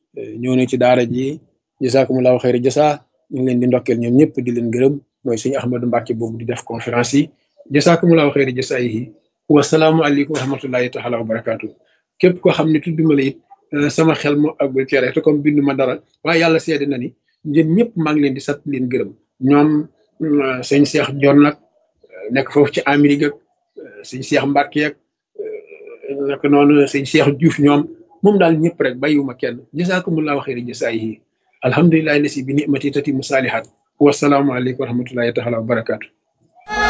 ñëw na ci daara ji jasakumullahu xayri jasa ñu ngi leen di ndokkeel ñoom ñëpp di leen gërëm mooy suñu Ahmadou Mbacke boobu di def conférence yi jasakumullahu xayri jasa yi wasalaamu aleykum wa rahmatullahi taala wa barakaatu képp koo xam ne tudduma la it sama xel moo àggul cere te comme bindu ma dara waaye yàlla seede na ni yéen ñëpp maa ngi leen di sant leen gërëm ñoom sëñ Cheikh Jon nag nekk foofu ci Amérique ak sëñ Cheikh Mbacke ak naka noonu sëñ Cheikh Diouf ñoom moom daal ñëpp rek bàyyiwuma kenn jasakumullahu xayri jasaayihi alhamdulilahi lasi bi nimati tati mu saalihat wasalaamu aleykum wa rahmatullahi taala wa barakaatu